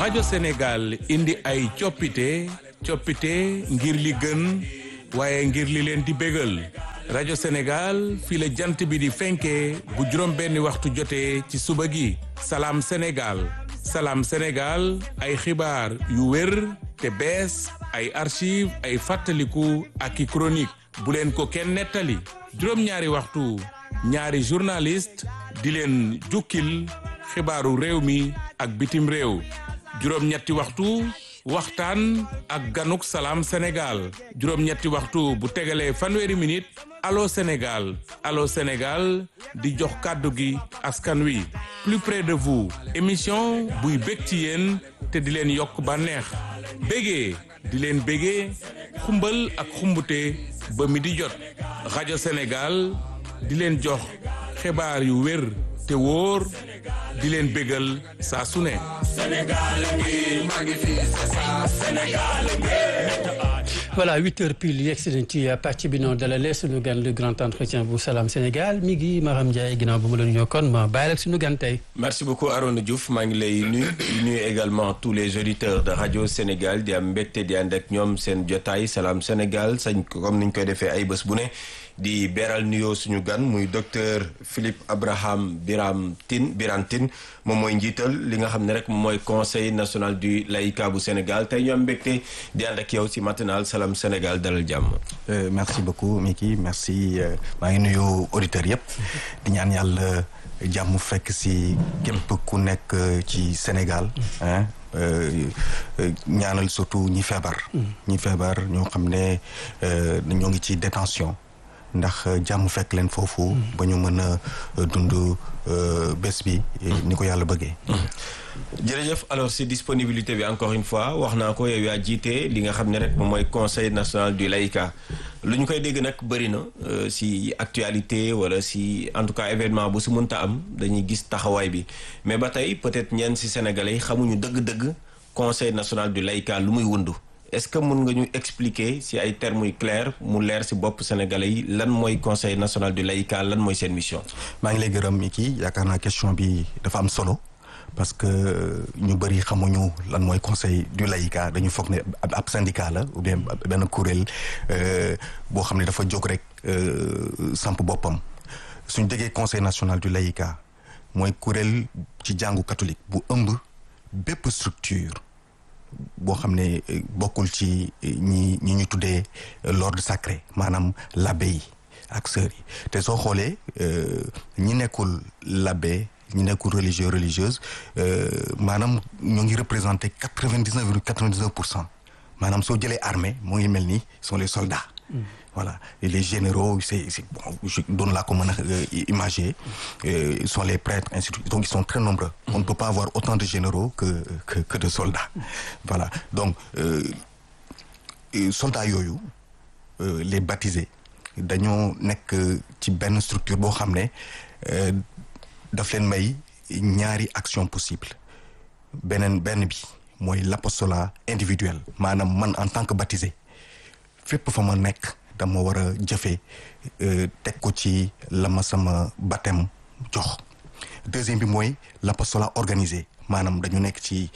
rajo Sénégal indi ay coppite coppite ngir li gën waaye ngir li leen di bégal rajo Sénégal fii la jant bi di fenkee bu juróom benni waxtu jotee ci suba gi salaam Sénégal salaam Sénégal ay xibaar yu wér te bees ay archive ay fàttaliku ak i chronique bu leen ko kenn nettali juróom-ñaari waxtu ñaari journaliste di leen jukkil xibaaru réew mi ak bitim réew juróom-ñetti waxtu waxtaan ak ganuk salaam Sénégal juróom-ñetti waxtu bu tegalee fanweeri minute allo Sénégal allo Sénégal di jox kàddu gi askan wi plus près de vous émission buy bég ci yéen te di leen yokk bànneex bégee di leen bégee xumbal ak xumbute ba mi di jot rajo Sénégal di leen jox xibaar yu wér te wóor di leen bégal saa su ne voilà huit heures pile yegg si nañ ci pàcc bi noonu dalalee suñu gan le grand entretien bu Salam Sénégal mi ngi Maram Ndiaye ginnaaw ba mu la nuyoo kon ma bàyyi rek suñu gan tey. merci beaucoup Arona Diouf maa ngi lay nuyu di nuyu également tous les auditeurs de radio Sénégal di am mbégte di ànd ak ñoom seen jotaay Salam Sénégal sañ comme niñ koy defee ay bés bu ne. di beral nuyoo suñu gan muy docteur Philippe Abraham Biram Tine Biram Tine moom mooy njiital li nga xam ne rek moom mooy conseil national du laïcat bu Sénégal tey ñu am mbégte di ànd ak yow si matinal Salam Sénégal dalal jàmm. merci beaucoup Miki merci maa ngi nuyu auditeurs yëpp di ñaan yàlla jàmm fekk si képp ku nekk ci Sénégal. ñaanal surtout ñi feebar. ñi feebar ñoo xam ne ñoo ngi ci détention ndax jàmm fekk leen foofu. ba ñu mën a dund bés bi. ni ko yàlla bëggee. jërëjëf alors si disponibilité bi encore une fois wax naa ko yow yaa jiite li nga xam ne rek moom mooy conseil national du laïcat lu ñu koy dégg nag bëri na si actualité wala si en tout cas événement bu si mënta am dañuy gis taxawaay bi mais ba tey peut-être ñenn si sénégalais xamuñu dëgg-dëgg conseil national du laïcat lu muy wundu est-ce que mun nga ñu expliquer si ay termes yu clairs mu leer si bopp sénégalais yi lan mooy conseil national du laïcat lan mooy seen mission. maa ngi lay gërëm Miki yaakaar naa question bi dafa am solo. parce que ñu bëri xamuñu lan mooy conseil du laïcat dañu foog ne ab syndicat la ou bien benn kuréel boo xam ne dafa jóg rek samp boppam suñ déggee conseil national du laïcat mooy kuréel ci jàngu catholique bu ëmb bépp structure boo xam ne bokkul ci ñi ñi ñu tuddee l'ordre sacré maanaam l'abbé yi ak sœurs yi te soo xoolee ñi nekkul l'abbé ñi nekkul religieux religieuse maanaam ñoo ngi représenté quatre vingt dix neuf virgule quatre vingt dix neuf pour cent maanaam soo jëlee armée moo ngi mel ni sont les soldats. voilà et les généraux c'est c'est bon je doon laa ko mën a imager ils sont les prêtres ainsi de suite donc ils sont très nombreux. on ne peut pas avoir autant de généraux que que que de soldats. voilà donc soldats yooyu les baptisés dañoo nekk ci benn structure boo xam ne. daf leen may ñaari action possible beneen benn bi mooy l'apostolat individuel maanaam man en tant que baptisé fépp fa ma nekk dama war a jëfe teg ko ci la ma sama baptême jox deuxième bi mooy l'apostolat organisé maanaam dañu nekk ci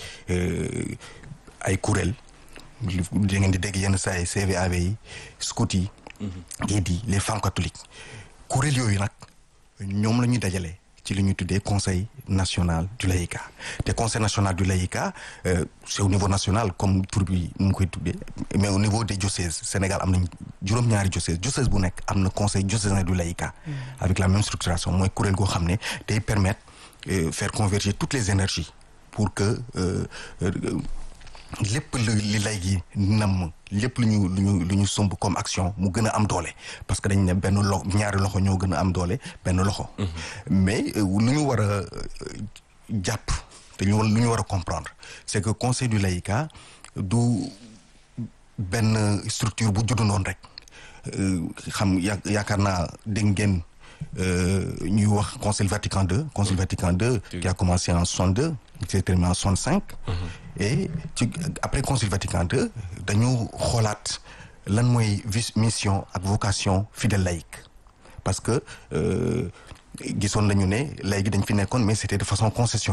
ay kuréel da ngeen di dégg yenn saa yi CVAV yi scout yi guides yi les femmes catholiques kuréel yooyu nag ñoom la ñuy dajale ci li ñuy tuddee conseil national du laïcat te conseil national du laïcat euh, c'est au niveau national comme tur bi nu mu koy tuddee mais au niveau des diocèses Sénégal am nañ juróom-ñaari diocèse diocèse bu nekk am na conseil diocésain du laïcat avec la même structuration mooy kuréel goo xam ne day permettre euh, faire converger toutes les énergies pour que euh, lépp lu li lay gi nam lépp lu ñu lu ñu lu ñu sumb comme action mu gën a am doole parce que dañ ne benn lo ñaari loxo ñoo gën a am doole benn loxo mais lu ñu war a jàpp te ñu lu ñu war a comprendre c'est que conseil du laïcat du benn structure bu juddu noonu rek xam ya yaakaar naa dégg ngeen ñuy wax concile Vatican II concile Vatican II qui a commencé en 62 qui s'est terminé en 65 et ci après concile Vatican II dañu xoolaat lan mooy vis mission ak vocation fidèle laïque parce que gisoon nañu ne léegi dañ fi nekkoon mais c'était de façon concessionnelle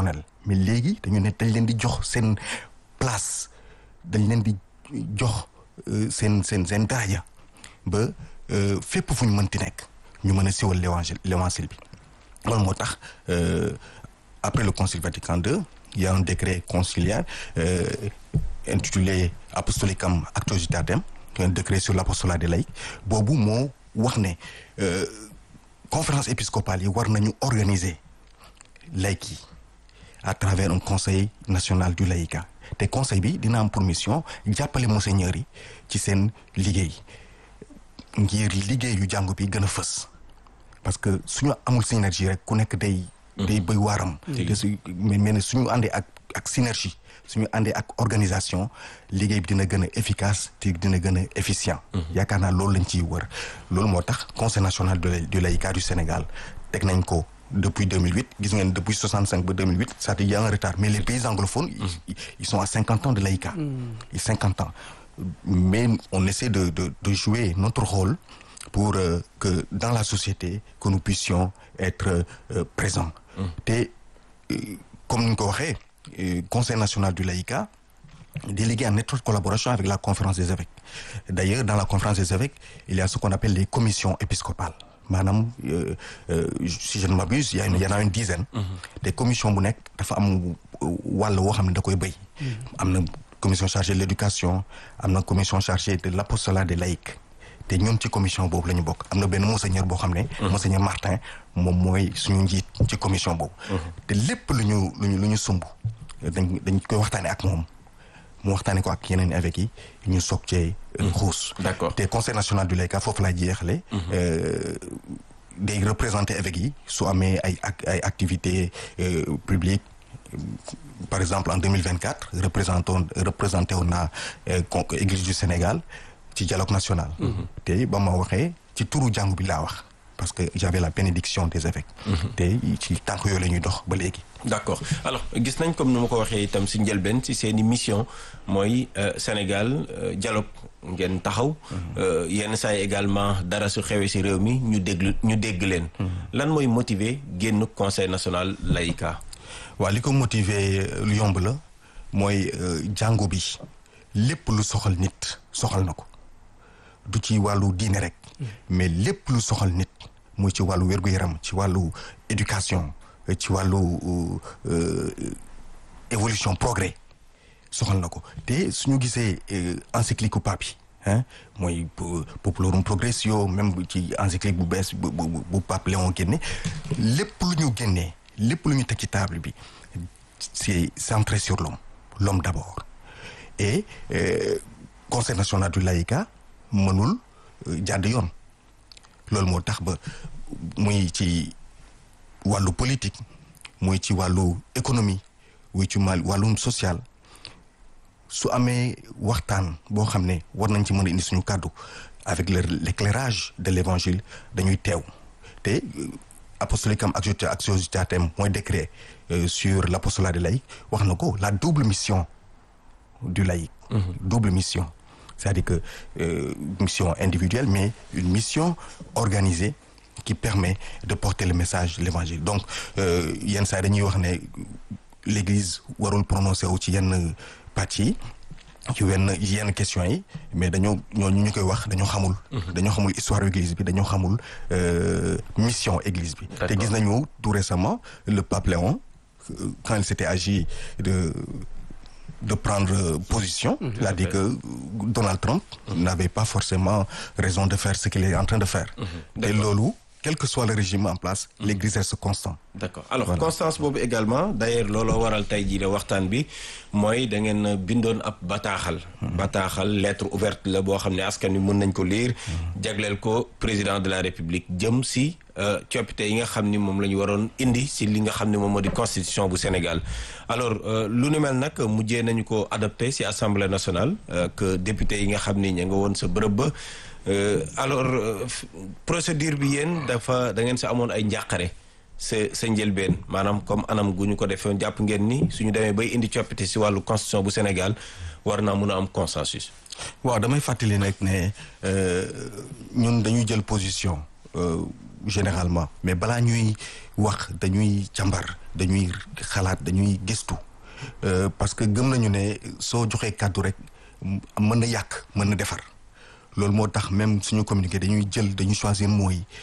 mais léegi dañu ne dañ leen di jox seen place dañ leen di jox seen seen seen daraja ba fépp fu ñu mënti nekk ñu mën a siwal l'évangile l'évangile bi loolu moo tax après le concile Vatican II il y a un décret conciliaire euh, intitulé Apostolicam Actuositatem un décret sur l'apostolat des laïcs boobu moo wax ne conférence épiscopale yi war nañu organiser laïcs yi à travers un conseil national du laïcat te conseil bi dina am pour mission jàppale monseigneurs yi ci seen liggéey ngir liggéey yu jàngu bi gën a fës parce que suñu amul synergie rek ku nekk day day bëy waaram te su mais mais suñu àndee ak ak synergie suñu àndee ak organisation liggéey bi dina gën a efficace te dina gën a efficient yaakaar naa loolu lañ ciy wër loolu moo tax conseil national du laïcat du Sénégal teg nañ ko depuis 2008 gis ngeen depuis 65 ba 2008 c'est-à-dire il y a un retard mais les pays anglophones ils, ils sont à 50 ans de laïcat ils 50 ans mais on essaie de de de jouer notre rôle pour euh, que dans la société que nous puissions être euh, présents te comme ni ñu ko waxee conseil national du laïcat délégué en étroite collaboration avec la conférence des évêques d'ailleurs dans la conférence des évêques il y a ce qu'on appelle les commissions épiscopales maanaam euh, euh, si je ne m'abuse il y a une, il y en a une dizaine te commission bu nekk dafa am wàll woo xam ne da koy béy am na commission chargée de l'éducation am na commission chargée de l'apostolat des laïcs te ñun ci commission boobu la ñu bokk am na benn monseigneur boo xam ne monseigneur Martin moom mooy suñu njiit ci commission boobu te lépp lu ñu lu ñu lu ñu sumb dañ dañ koy waxtaane ak moom mu waxtaane ko ak yeneen évêques yi ñu soog cee xuus d'accord te conseil national du laïcat foofu laa jeexale day représenter évêques yi su amee ay ay activités publiques par exemple en 2024 représenton représenté woon naa église du Sénégal ci dialogue national te ba ma waxee ci turu jàngu bi laa wax parce que j'avais la bénédiction des évêques te ci tànk yooyu la ñuy dox ba léegi d'accord alors gis nañ comme ni ma ko waxee itam si njëlbeen ci seeni mission mooy Sénégal dialogue ngeen taxaw yenn saa yi également dara su xewee si réew mi ñu déglu ñu dégg leen lan mooy motiver génn conseil national laïcat waaw li ko motiver lu yomb la mooy jàngu bi lépp lu soxal nit soxal na ko du ci wàllu diine rek mais lépp lu soxal nit muy ci wàllu wér-gu-yaram ci wàllu éducation ci wàllu évolution progrès soxal na ko te suñu gisee encyclique pape yi hein mooy Populorum Progressio même ci encyclique bu bees bu bu pape Léon génne lépp lu ñu génnee lépp lu ñu teg ci table bi c'est centré sur l'homme l'homme d'abord et euh, conseil national du laïcat mënul jàdd yoon loolu moo tax ba muy ci wàllu politique muy ci wàllu économie muy ci wàllum social su amee waxtaan boo xam ne war nañ ci mën a indi suñu kàddu avec le l'éclairage de l'évangile dañuy teew te apostolicam actuositatem mooy décret sur l'apostolat des laïcs wax na ko la double mission du laïc double mission c'est-à-dire que euh, mission individuelle mais une mission organisée qui permet de porter le message de l'évangile donc yenn saa dañuy wax ne l'église warul prononcer wu ci yenn pàcc yi ci wenn yenn questions yi mais dañoo ñooñu ñu koy wax dañoo xamul dañoo xamul histoire église bi dañoo xamul mission église bi te gis nañu tout récemment le pape Léon quand il s'était agi de de prendre position Mmh, il a dit que Donald Trump n'avait pas forcément raison de faire ce qu'il est en train de faire te loolu quel que soit le régime en place l'église reste constant d'accord alors Voilà. constance boobu également d'ailleurs looloo waral tey jii de waxtaan bi mooy da ngeen bindoon ab bataaxal bataaxal lettre ouverte la boo xam ne askan wi mën nañ ko lire jagleel ko président de la république jëm si euh, coppite yi nga xam ni moom la ñu waroon indi si li nga xam ne moom moo di constitution bu Sénégal alors euh, lu ni mel nag mujjee nañu ko adopté si assemblée nationale euh, que député yi nga xam ni ña nga woon sa bërëb ba Euh, alors euh, f- procédure bi yéen dafa da ngeen sa amoon ay njàqare sa sa njëlbeen maanaam comme anam gu ñu ko defee jàpp ngeen ni suñu demee bay indi coppite si wàllu constitution bu Sénégal war naa mun a am consensus. waaw damay fàttali nag ne euh, ñun dañuy jël position euh, généralement mais balaa ñuy wax dañuy càmbar dañuy xalaat dañuy gëstu parce que gëm nañu ne soo joxee kàddu rek mën na yàq mën na defar loolu moo tax même suñu communiqué dañuy jël dañuy choisir mooy